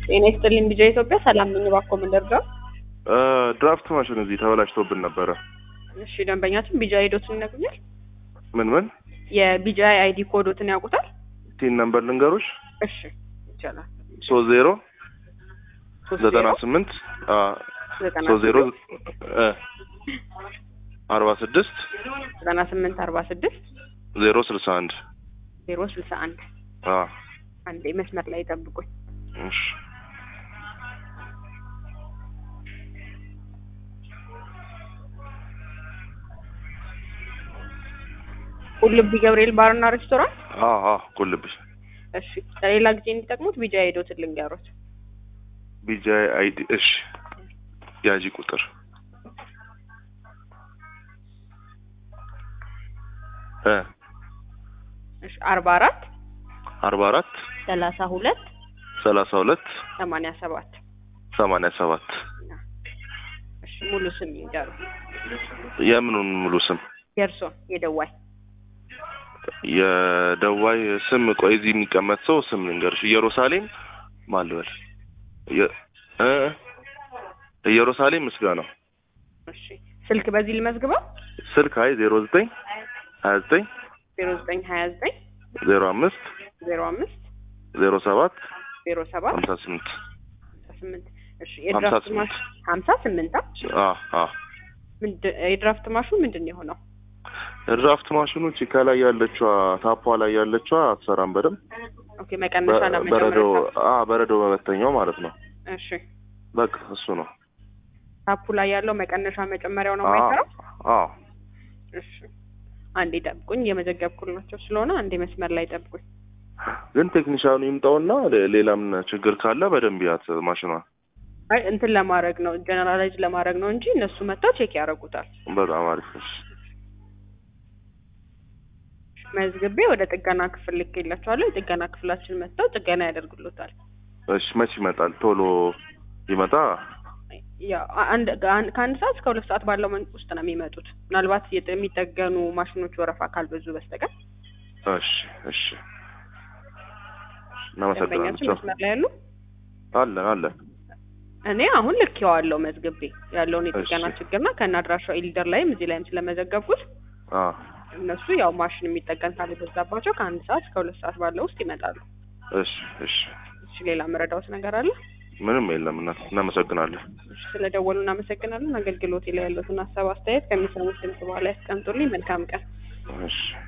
ጤና ይስጥልኝ ቢጃ ኢትዮጵያ ሰላም ነኝ። እባክዎ ምን ልርዳው? ድራፍት ማሽን እዚህ ተበላሽቶብን ነበረ። እሺ ደንበኛችን ቢጃ አይዶትን ይነግሩኛል? ምን ምን የቢጃ አይዲ ኮዶትን ያውቁታል? ቲን ነምበር ልንገሮች እሺ ይቻላል። ሶስት ዜሮ ሶስት ዘጠና ዜሮ ስምንት ዘጠና ሶስት ዜሮ ስምንት አርባ ስድስት ዘጠና ስምንት አርባ ስድስት ዜሮ ስልሳ አንድ ዜሮ ስልሳ አንድ አንዴ መስመር ላይ ጠብቁኝ። እሺ ቁልቢ ገብርኤል ባርና ሬስቶራንት። ቁልብሽ እሺ ለሌላ ጊዜ እንዲጠቅሙት ቢጃ አይዶትን ልንገሩት። ቢጃይ አይዲ እሺ ያጂ ቁጥር እ እሺ አርባ አራት አርባ አራት ሰላሳ ሁለት ሰላሳ ሁለት ሰማንያ ሰባት ሰማንያ ሰባት እሺ ሙሉ ስም ይንገሩ። የምኑን ሙሉ ስም የእርሶን የደዋይ የደዋይ ስም ቆይ እዚህ የሚቀመጥ ሰው ስም ልንገርሽ ኢየሩሳሌም ማልበል የ- እ ኢየሩሳሌም ምስጋናው እሺ ስልክ በዚህ ልመዝግበው ስልክ አይ ዜሮ ዘጠኝ ሀያ ዘጠኝ ዜሮ ዘጠኝ ሀያ ዘጠኝ ዜሮ አምስት ዜሮ አምስት ዜሮ ሰባት ዜሮ ሰባት ሀምሳ ስምንት ሀምሳ ስምንት እሺ ሀምሳ የድራፍት ስምንት ማሽ ሀምሳ ስምንት አ አ ምንድን የድራፍት ማሹ ምንድን ነው የሆነው? ድራፍት ማሽኑ እቺ ከላይ ያለችዋ ታፓ ላይ ያለችዋ አትሰራም በደንብ ኦኬ መቀነሻ እና በ- በረዶ መጨመሪያ አ በረዶ መበተኛው ማለት ነው እሺ በቃ እሱ ነው ታፑ ላይ ያለው መቀነሻ መጨመሪያው ነው አ የማይሰራው? አ እሺ አንዴ ጠብቁኝ፣ የመዘገብኩላቸው ስለሆነ አንዴ መስመር ላይ ጠብቁኝ። ግን ቴክኒሻኑ ይምጣውና ሌ- ሌላም ችግር ካለ በደንብ ያት ማሽኗ አይ እንትን ለማድረግ ነው ጀነራላይዝ ለማድረግ ነው እንጂ እነሱ መጥተው ቼክ ያደርጉታል። በጣም አሪፍ እሺ መዝግቤ ወደ ጥገና ክፍል ልኬላቸዋለሁ። የጥገና ክፍላችን መጥተው ጥገና ያደርጉሎታል። እሺ መች ይመጣል ቶሎ ይመጣ ያው አንድ ከአንድ ከአንድ ሰዓት እስከ ሁለት ሰዓት ባለው መንቅ ውስጥ ነው የሚመጡት። ምናልባት የጥ- የሚጠገኑ ማሽኖች ወረፋ ካልበዙ በስተቀር እሺ እሺ እናመሰግናለን ደንበኛችን ቻው መስመር ላይ ያሉ አለን አለን እኔ አሁን ልኬዋለሁ መዝግቤ ያለውን የጥገና እሺ። ችግርና ከነ አድራሻው ኢሊደር ላይም እዚህ ላይም ስለመዘገብኩት አ እነሱ ያው ማሽን የሚጠገን ካልበዛባቸው ከአንድ ሰዓት እስከ ሁለት ሰዓት ባለው ውስጥ ይመጣሉ። እሺ እሺ እሺ ሌላ መረዳውት ነገር አለ? ምንም የለም እና እናመሰግናለን እሺ ስለደወሉ እናመሰግናለን። አገልግሎቴ ላይ ያሉትን ሀሳብ አስተያየት ከሚሰሙት ድምጽ በኋላ ያስቀምጡልኝ። መልካም ቀን። እሺ